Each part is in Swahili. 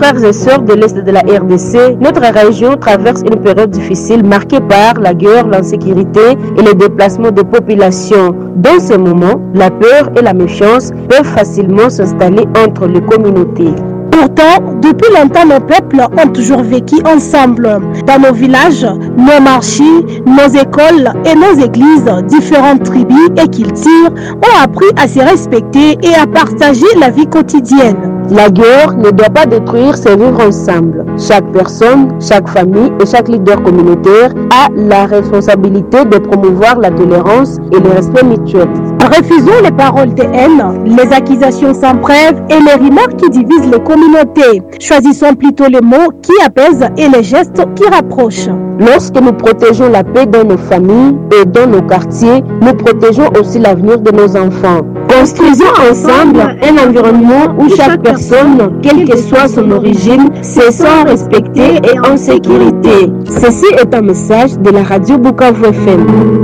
frères et sœurs de l'Est de la RDC, notre région traverse une période difficile marquée par la guerre, l'insécurité et les déplacements de populations. Dans ce moment, la peur et la méfiance peuvent facilement s'installer entre les communautés. Pourtant, depuis longtemps, nos peuples ont toujours vécu ensemble. Dans nos villages, nos marchés, nos écoles et nos églises, différentes tribus et cultures ont appris à se respecter et à partager la vie quotidienne. La guerre ne doit pas détruire ces vivre ensemble. Chaque personne, chaque famille et chaque leader communautaire a la responsabilité de promouvoir la tolérance et le respect mutuel. Refusons les paroles de haine, les accusations sans preuve et les remarques qui divisent les communautés. Choisissons plutôt les mots qui apaisent et les gestes qui rapprochent. Lorsque nous protégeons la paix dans nos familles et dans nos quartiers, nous protégeons aussi l'avenir de nos enfants. Construisons ensemble un environnement où chaque personne, quelle que soit son origine, se sent respectée et en sécurité. Ceci est un message de la radio Bukavu FM.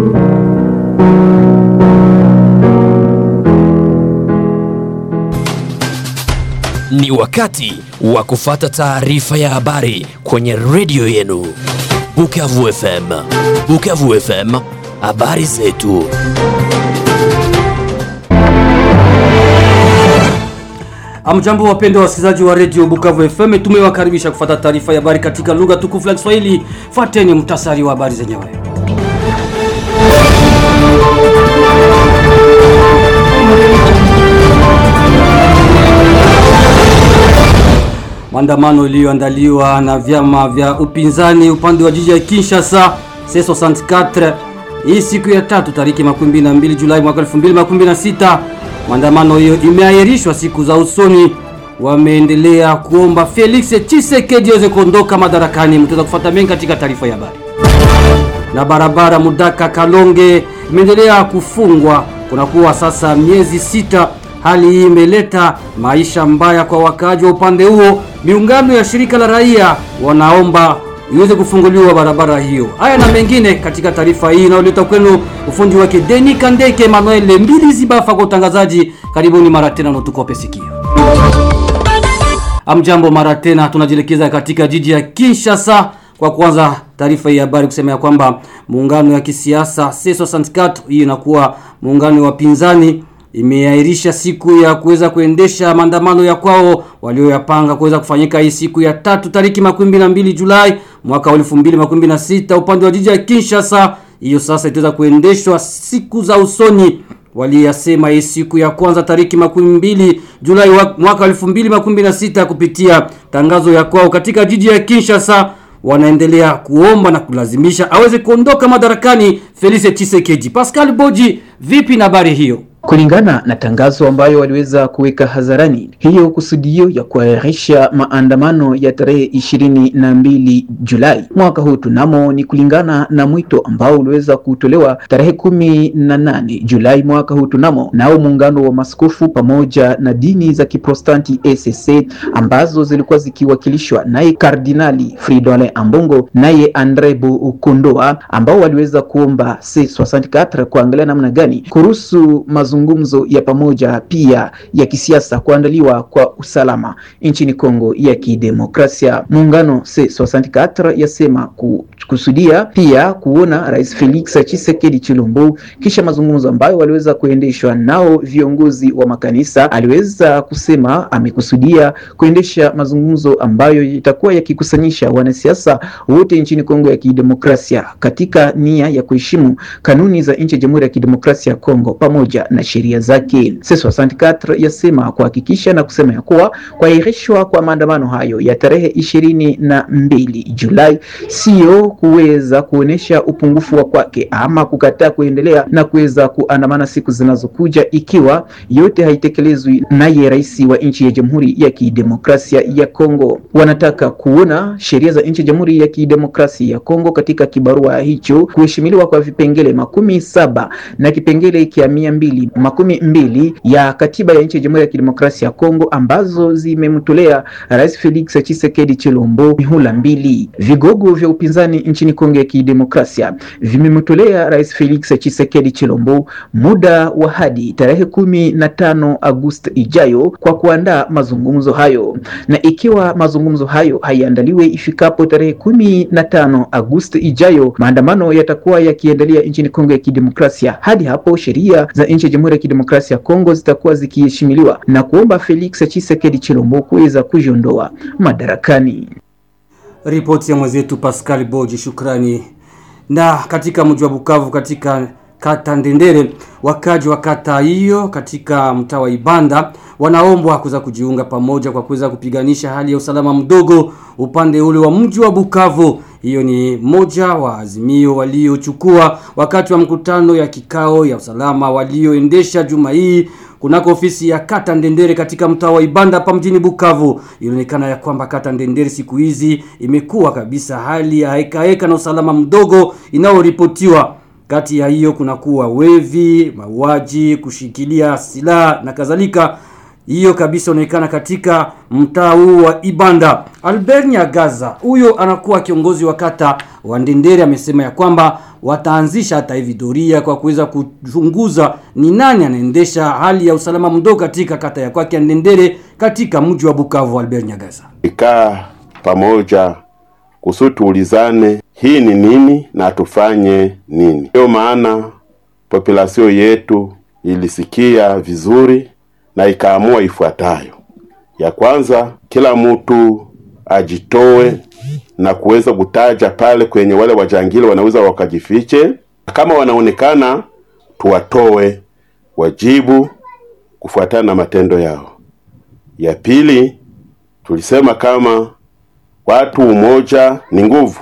Ni wakati wa kufata taarifa ya habari kwenye redio yenu Bukavu FM. Bukavu FM, habari zetu. Amjambo wapendwa wasikilizaji wa redio Bukavu FM, tumewakaribisha kufata taarifa ya habari katika lugha tukufu la Kiswahili. Fuateni mtasari wa habari zenyewe. Maandamano iliyoandaliwa na vyama vya upinzani upande wa jiji ya Kinshasa C64 hii siku ya tatu tariki 22 Julai mwaka 2026. Maandamano hiyo imeahirishwa siku za usoni. Wameendelea kuomba Felix Tshisekedi aweze kuondoka madarakani. Mtaweza kufuata mengi katika taarifa ya habari. Na barabara Mudaka Kalonge imeendelea kufungwa kunakuwa sasa miezi sita. Hali hii imeleta maisha mbaya kwa wakaaji wa upande huo. Miungano ya shirika la raia wanaomba iweze kufunguliwa barabara hiyo. Haya na mengine katika taarifa hii inayoleta kwenu ufundi wake Deni Kandeke Emmanuel Mbili Zibafa kwa utangazaji. Karibuni mara tena na tukope sikio. Amjambo mara tena, tunajielekeza katika jiji ya Kinshasa kwa kwanza taarifa hii habari kusema ya kwamba muungano ya kisiasa C64 hii inakuwa muungano wa pinzani imeahirisha siku ya kuweza kuendesha maandamano ya kwao walioyapanga kuweza kufanyika hii siku ya tatu tariki makumi na mbili Julai mwaka wa elfu mbili makumi na sita upande wa jiji ya Kinshasa. Hiyo sasa itaweza kuendeshwa siku za usoni. Waliyasema hii siku ya kwanza tariki makumi mbili Julai mwaka wa elfu mbili makumi na sita kupitia tangazo ya kwao katika jiji ya Kinshasa wanaendelea kuomba na kulazimisha aweze kuondoka madarakani Felix Tshisekedi. Pascal Boji, vipi na habari hiyo? Kulingana na tangazo ambayo waliweza kuweka hadharani, hiyo kusudio ya kuahirisha maandamano ya tarehe ishirini na mbili Julai mwaka huu tunamo ni kulingana na mwito ambao uliweza kutolewa tarehe kumi na nane Julai mwaka huu tunamo nao muungano wa maskofu pamoja na dini za Kiprotestanti ECC ambazo zilikuwa zikiwakilishwa naye Kardinali Fridolin Ambongo naye Andre Bukondoa ambao waliweza kuomba C64 kuangalia namna gani kuruhusu mazungumzo ya pamoja pia ya kisiasa kuandaliwa kwa usalama nchini Kongo ya Kidemokrasia. Muungano C64 yasema kusudia pia kuona Rais Felix Tshisekedi Chilombo kisha mazungumzo ambayo waliweza kuendeshwa nao viongozi wa makanisa. Aliweza kusema amekusudia kuendesha mazungumzo ambayo itakuwa yakikusanyisha wanasiasa wote nchini Kongo ya Kidemokrasia katika nia ya kuheshimu kanuni za nchi ya Jamhuri ya Kidemokrasia ya Kongo pamoja na sheria zake. C64 yasema kuhakikisha na kusema ya kuwa kuahirishwa kwa maandamano hayo ya tarehe ishirini na mbili Julai sio kuweza kuonesha upungufu wa kwake ama kukataa kuendelea na kuweza kuandamana siku zinazokuja ikiwa yote haitekelezwi naye rais wa nchi ya Jamhuri ya Kidemokrasia ya Kongo. Wanataka kuona sheria za nchi ya Jamhuri ya Kidemokrasia ya Kongo katika kibarua hicho kuheshimiliwa kwa vipengele makumi saba na kipengele kia mia mbili makumi mbili ya katiba ya nchi ya Jamhuri ya Kidemokrasia ya Kongo ambazo zimemtolea Rais Felix Tshisekedi Chilombo mihula mbili. Vigogo vya upinzani nchini Kongo ya Kidemokrasia vimemtolea Rais Felix Tshisekedi Chilombo muda wa hadi tarehe kumi na tano Agosti ijayo kwa kuandaa mazungumzo hayo, na ikiwa mazungumzo hayo haiandaliwe ifikapo tarehe kumi na tano Agosti ijayo, maandamano yatakuwa yakiendelea nchini Kongo ya Kidemokrasia. Hadi hapo sheria za nchi ya Jamhuri ya Kidemokrasia ya Kongo zitakuwa zikiheshimiliwa na kuomba Felix Tshisekedi Chilombo kuweza kujiondoa madarakani. Ripoti ya mwenzetu Pascal Boji, shukrani. Na katika mji wa Bukavu katika kata Ndendere, wakaji wa kata hiyo katika mtaa wa Ibanda wanaombwa kuweza kujiunga pamoja kwa kuweza kupiganisha hali ya usalama mdogo upande ule wa mji wa Bukavu. Hiyo ni moja wa azimio waliochukua wakati wa mkutano ya kikao ya usalama walioendesha juma hii kunako ofisi ya kata Ndendere katika mtaa wa Ibanda hapa mjini Bukavu. Ilionekana ya kwamba kata Ndendere siku hizi imekuwa kabisa hali ya heka heka na usalama mdogo inayoripotiwa kati ya hiyo kunakuwa wevi, mauaji, kushikilia silaha na kadhalika. Hiyo kabisa inaonekana katika mtaa huu wa Ibanda. Albert Nyagaza huyo anakuwa kiongozi wa kata wa Ndendere amesema ya kwamba wataanzisha hata hivi doria kwa kuweza kuchunguza ni nani anaendesha hali ya usalama mdogo katika kata ya kwake ya Ndendere katika mji wa Bukavu. Albert Nyagaza ikaa pamoja kusudi tuulizane hii ni nini na tufanye nini. Ndiyo maana populasio yetu ilisikia vizuri na ikaamua ifuatayo: ya kwanza, kila mtu ajitoe na kuweza kutaja pale kwenye wale wajangili wanaweza wakajifiche, kama wanaonekana tuwatoe, wajibu kufuatana na matendo yao. Ya pili, tulisema kama watu umoja ni nguvu,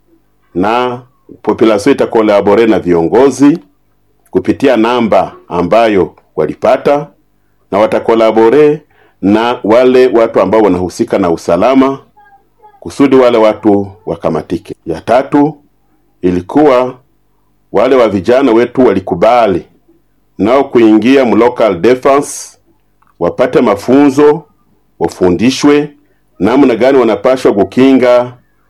na population itakolabore na viongozi kupitia namba ambayo walipata, na watakolabore na wale watu ambao wanahusika na usalama kusudi wale watu wakamatike. Ya tatu ilikuwa wale wa vijana wetu walikubali nao kuingia mu local defense, wapate mafunzo, wafundishwe namna gani wanapashwa kukinga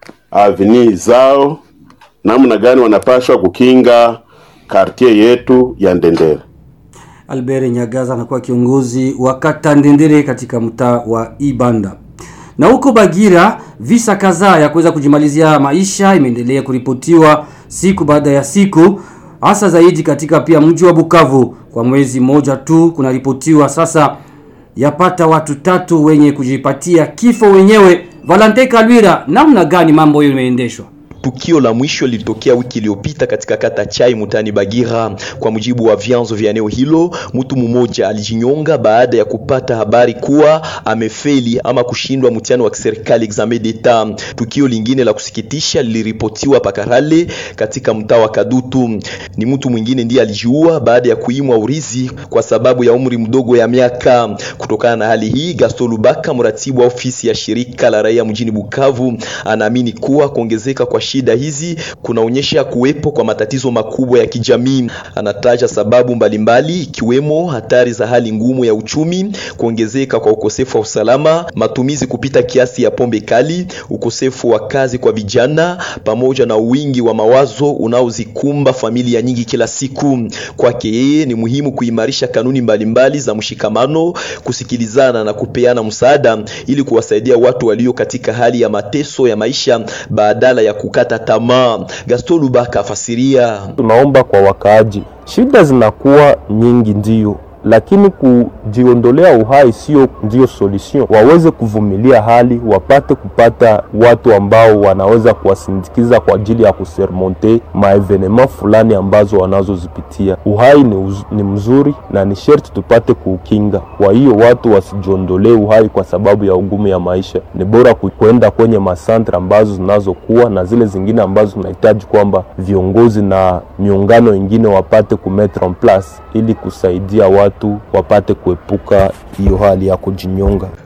avni zao, namna gani wanapashwa kukinga kartie yetu ya Ndendere. Albert Nyagaza anakuwa kiongozi wa kata Ndendere katika mtaa wa Ibanda. Na huko Bagira visa kadhaa ya kuweza kujimalizia maisha imeendelea kuripotiwa siku baada ya siku hasa zaidi katika pia mji wa Bukavu. Kwa mwezi mmoja tu kunaripotiwa sasa yapata watu tatu wenye kujipatia kifo wenyewe. Valente Kalwira, namna gani mambo hiyo imeendeshwa? Tukio la mwisho lilitokea wiki iliyopita katika kata Chai mutani Bagira. Kwa mujibu wa vyanzo vya eneo hilo, mtu mmoja alijinyonga baada ya kupata habari kuwa amefeli ama kushindwa mtihani wa kiserikali examen d'etat. Tukio lingine la kusikitisha liliripotiwa Pakarale katika mtaa wa Kadutu. Ni mtu mwingine ndiye alijiua baada ya kuimwa urizi kwa sababu ya umri mdogo ya miaka. Kutokana na hali hii, Gaston Lubaka, mratibu wa ofisi ya shirika la raia mjini Bukavu, anaamini kuwa kuongezeka kwa shida hizi kunaonyesha kuwepo kwa matatizo makubwa ya kijamii. Anataja sababu mbalimbali ikiwemo hatari za hali ngumu ya uchumi, kuongezeka kwa ukosefu wa usalama, matumizi kupita kiasi ya pombe kali, ukosefu wa kazi kwa vijana, pamoja na wingi wa mawazo unaozikumba familia nyingi kila siku. Kwake yeye ni muhimu kuimarisha kanuni mbalimbali za mshikamano, kusikilizana na kupeana msaada ili kuwasaidia watu walio katika hali ya mateso ya maisha badala ya kukata tamaa. Gaston Lubaka afasiria. Tunaomba kwa wakaaji, shida zinakuwa nyingi ndio lakini kujiondolea uhai sio ndio solution. Waweze kuvumilia hali, wapate kupata watu ambao wanaweza kuwasindikiza kwa ajili ya kusermonte maevenema fulani ambazo wanazozipitia. Uhai ni, uz, ni mzuri na ni sherti tupate kuukinga. Kwa hiyo watu wasijiondolee uhai kwa sababu ya ugumu ya maisha. Ni bora kwenda kwenye masantre ambazo zinazokuwa na zile zingine ambazo zinahitaji kwamba viongozi na miungano ingine wapate kumetre en place ili kusaidia watu wapate kuepuka hiyo hali ya kujinyonga.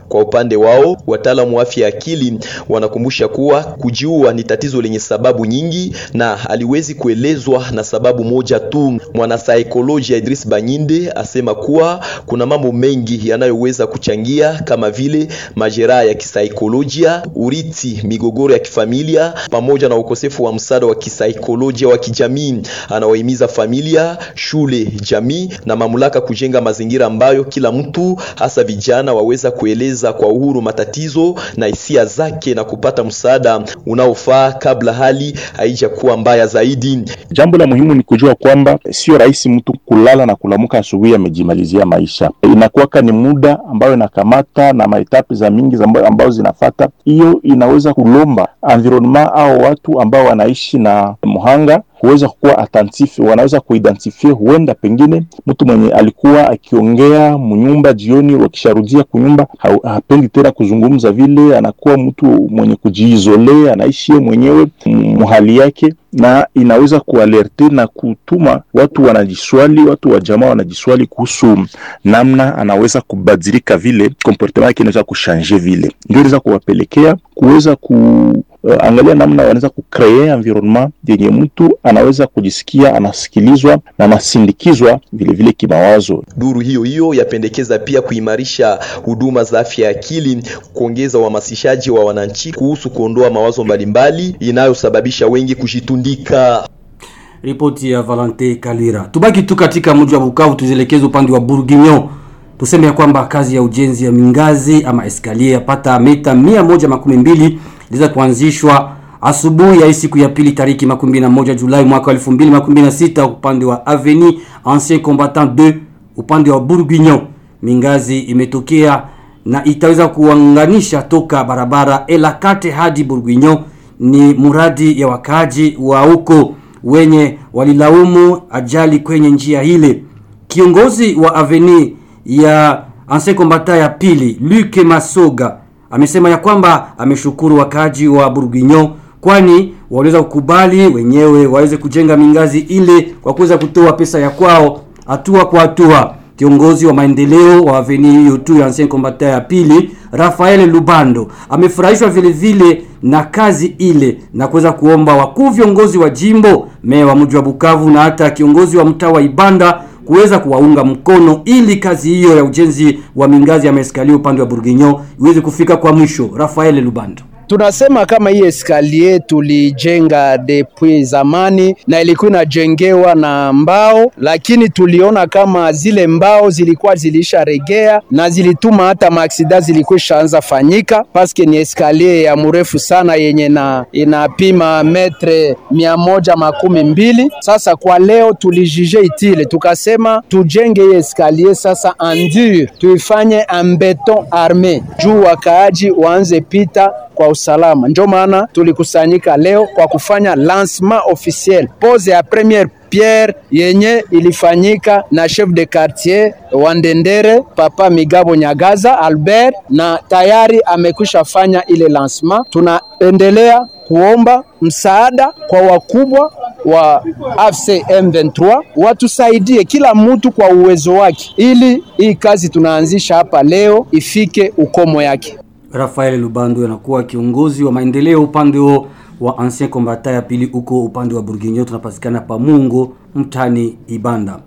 Kwa upande wao, wataalamu wa afya ya akili wanakumbusha kuwa kujiua ni tatizo lenye sababu nyingi na haliwezi kuelezwa na sababu moja tu. Mwanasaikolojia Idris Banyinde asema kuwa kuna mambo mengi yanayoweza kuchangia kama vile majeraha ya kisaikolojia, urithi, migogoro ya kifamilia pamoja na ukosefu wa msaada wa kisaikolojia wa kijamii. Anawahimiza familia, shule, jamii na mamlaka kujenga mazingira ambayo kila mtu hasa vijana waweza kueleza kwa uhuru matatizo na hisia zake na kupata msaada unaofaa kabla hali haijakuwa mbaya zaidi. Jambo la muhimu ni kujua kwamba sio rahisi mtu kulala na kulamuka asubuhi amejimalizia maisha. Inakuwaka ni muda ambayo inakamata na maetapi za mingi za ambayo, ambayo zinafata. Hiyo inaweza kulomba environment au watu ambao wanaishi na muhanga kuweza kuwa attentif, wanaweza kuidentifie, huenda pengine mtu mwenye alikuwa akiongea munyumba jioni, wakisharudia kunyumba hapendi tena kuzungumza vile, anakuwa mtu mwenye kujiizole, anaishi yeye mwenyewe muhali yake, na inaweza kualerte na kutuma watu wanajiswali, watu wa jamaa wanajiswali kuhusu namna anaweza kubadilika, vile comportement yake inaweza kushanje, vile ndio inaweza kuwapelekea kuweza ku Uh, angalia namna wanaweza kucree environment yenye mtu anaweza kujisikia anasikilizwa na anasindikizwa vilevile kimawazo. Duru hiyo hiyo yapendekeza pia kuimarisha huduma za afya ya akili, kuongeza uhamasishaji wa wananchi kuhusu kuondoa mawazo mbalimbali inayosababisha wengi kujitundika. Ripoti ya Valente Kalira. Tubaki tu katika mji wa Bukavu, tuzielekeze upande wa Bourguignon. Tuseme ya kwamba kazi ya ujenzi ya mingazi ama eskalier yapata mita mia moja makumi mbili iliweza kuanzishwa asubuhi ya siku ya pili tariki makumi na moja Julai mwaka 2026 upande wa Avenue Ancien Combattant 2 upande wa Bourguignon. Mingazi imetokea na itaweza kuunganisha toka barabara Elakate hadi Bourguignon. Ni muradi ya wakaji wa huko wenye walilaumu ajali kwenye njia ile. Kiongozi wa Avenue ya Ancien Combattant ya pili Luc Masoga amesema ya kwamba ameshukuru wakaji wa Bourguignon kwani waliweza kukubali wenyewe waweze kujenga mingazi ile kwa kuweza kutoa pesa ya kwao hatua kwa hatua. Kiongozi wa maendeleo wa avenue hiyo tu ya Ancien Combattant ya pili Rafael Lubando amefurahishwa vile vile na kazi ile na kuweza kuomba wakuu viongozi wa jimbo, meya wa mji wa Bukavu na hata kiongozi wa mtaa wa Ibanda kuweza kuwaunga mkono ili kazi hiyo ya ujenzi wa mingazi ya maeskalio upande wa Bourguignon iweze kufika kwa mwisho. Rafael Lubando tunasema kama hii eskalier tulijenga depuis zamani na ilikuwa inajengewa na mbao, lakini tuliona kama zile mbao zilikuwa zilisharegea na zilituma hata maaksida zilikuwa ishaanza fanyika, paske ni eskalier ya mrefu sana yenye na inapima metre mia moja makumi mbili. Sasa kwa leo tulijije itile, tukasema tujenge hii eskalier sasa endur, tuifanye en beton arme juu wakaaji waanze pita kwa usalama. Ndio maana tulikusanyika leo kwa kufanya lancement officiel, pose ya premiere pierre yenye ilifanyika na chef de quartier wa Ndendere Papa Migabo Nyagaza Albert, na tayari amekwisha fanya ile lancement. Tunaendelea kuomba msaada kwa wakubwa wa AFC M23 watusaidie kila mtu kwa uwezo wake, ili hii kazi tunaanzisha hapa leo ifike ukomo yake. Rafael Lubando anakuwa kiongozi wa maendeleo upande huo wa Ancien Combattant ya pili huko upande wa Bourguignon, tunapatikana pa Mungo mtani Ibanda.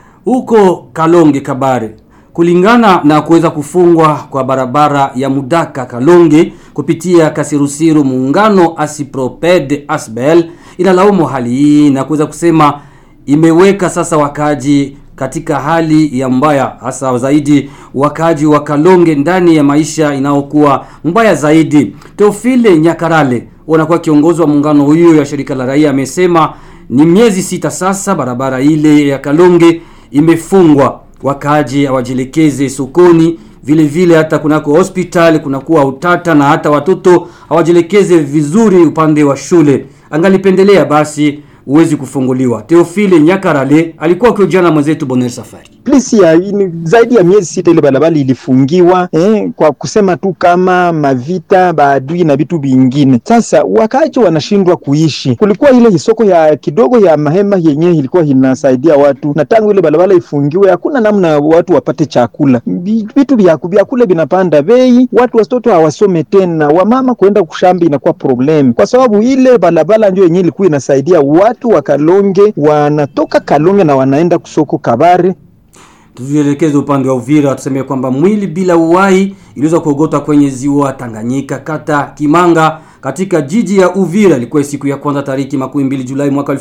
Huko Kalonge Kabare, kulingana na kuweza kufungwa kwa barabara ya Mudaka Kalonge kupitia Kasirusiru, muungano Asiproped Asbel inalaumu hali hii na kuweza kusema imeweka sasa wakaji katika hali ya mbaya hasa zaidi wakaji wa Kalonge ndani ya maisha inayokuwa mbaya zaidi. Teofile Nyakarale wanakuwa kiongozi wa muungano huyo ya shirika la raia amesema ni miezi sita sasa barabara ile ya Kalonge imefungwa, wakaji hawajielekeze sokoni, vile vile hata kunako hospitali kunakuwa utata na hata watoto hawajielekeze vizuri upande wa shule. Angalipendelea basi uwezi kufunguliwa. Teofile Nyakarale alikuwa akiojana mwenzetu Bonner Safari. plus ya ini, zaidi ya miezi sita ile barabara ilifungiwa eh, kwa kusema tu kama mavita baadui na vitu vingine. Sasa wakaaji wanashindwa kuishi. Kulikuwa ile soko ya kidogo ya mahema yenyewe ilikuwa inasaidia watu, na tangu ile barabara ifungiwe hakuna namna watu wapate chakula, Vi- vitu vya vyakula vinapanda bei, watu watoto hawasome tena, wamama kuenda kushamba inakuwa problem, kwa sababu ile barabara ndio yenyewe ilikuwa inasaidia watu wa Kalonge, wanatoka Kalonge na wanaenda kusoko Kabare Tuvielekeze upande wa Uvira, tuseme kwamba mwili bila uhai iliweza kuogotwa kwenye ziwa Tanganyika, kata Kimanga, katika jiji ya Uvira. Ilikuwa siku ya kwanza tariki makumi mbili Julai mwaka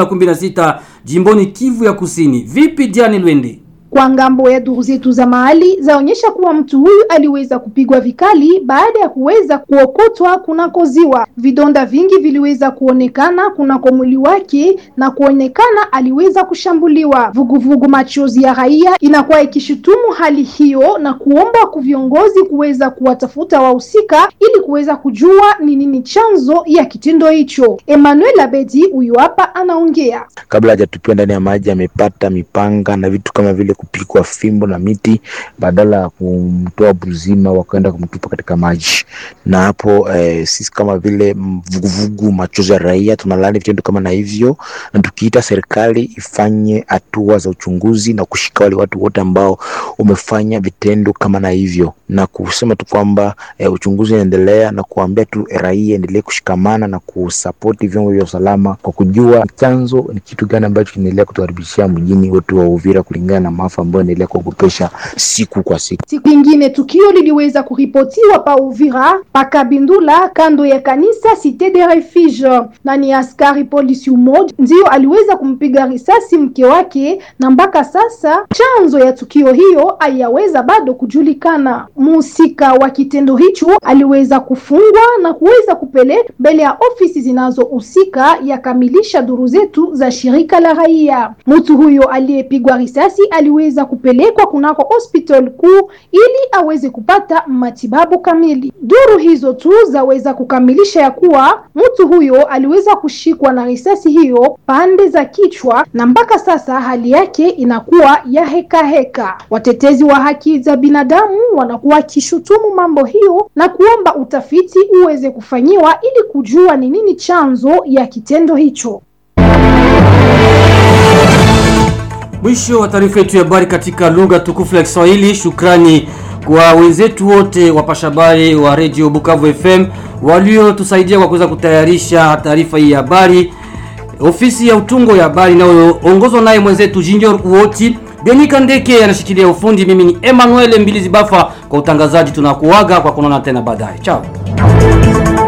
2026 jimboni Kivu ya Kusini. Vipi Diani Lwende? Kwa ngambo ya duru zetu za mahali zaonyesha kuwa mtu huyu aliweza kupigwa vikali baada ya kuweza kuokotwa kunako ziwa. Vidonda vingi viliweza kuonekana kunako mwili wake na kuonekana aliweza kushambuliwa. Vuguvugu machozi ya raia inakuwa ikishutumu hali hiyo na kuomba kwa viongozi kuweza kuwatafuta wahusika ili kuweza kujua ni nini chanzo ya kitendo hicho. Emmanuel Abedi huyu hapa anaongea. kabla hajatupiwa ndani ya maji amepata mipanga na vitu kama vile kupikwa fimbo na miti, badala ya kumtoa buzima wakaenda kumtupa katika maji. Na hapo eh, sisi kama vile vuguvugu machozi ya raia tunalaani vitendo kama na hivyo, na tukiita serikali ifanye hatua za uchunguzi na kushika wale watu wote ambao wamefanya vitendo kama na hivyo, na kusema tu kwamba eh, uchunguzi unaendelea na kuambia tu raia endelee kushikamana na kusapoti vyombo vya usalama kwa kujua chanzo ni kitu gani ambacho kinaendelea kutuharibishia mjini wetu wa Uvira kulingana na maafa ambayo yanaendelea kuogopesha siku kwa siku. Siku ingine tukio liliweza kuripotiwa pa Uvira pa Kabindula kando ya kanisa Cité de Refuge, na ni askari polisi umoja ndio aliweza kumpiga risasi mke wake, na mpaka sasa chanzo ya tukio hiyo hayaweza bado kujulikana. Mhusika wa kitendo hicho aliweza kufungwa na kuweza kupelekwa mbele ya ofisi zinazohusika, yakamilisha duru zetu za shirika la raia. Mtu huyo aliyepigwa risasi aliweza kupelekwa kunako hospital kuu ili aweze kupata matibabu kamili. Duru hizo tu zaweza kukamilisha ya kuwa mtu huyo aliweza kushikwa na risasi hiyo pande za kichwa, na mpaka sasa hali yake inakuwa ya heka heka. Watetezi wa haki za binadamu wanakuwa wakishutumu mambo hiyo na kuomba utafiti uweze kufanyiwa ili kujua ni nini chanzo ya kitendo hicho. Mwisho wa taarifa yetu ya habari katika lugha tukufu ya Kiswahili. Shukrani kwa wenzetu wote wapasha habari wa Radio Bukavu FM waliotusaidia kwa kuweza kutayarisha taarifa hii ya habari. Ofisi ya utungo ya habari inayoongozwa naye mwenzetu Junior Uoti. Benika Ndeke anashikilia ufundi. Mimi ni Emmanuel Mbilizi Bafa kwa utangazaji. Tunakuaga kwa kuonana tena baadaye. Chao.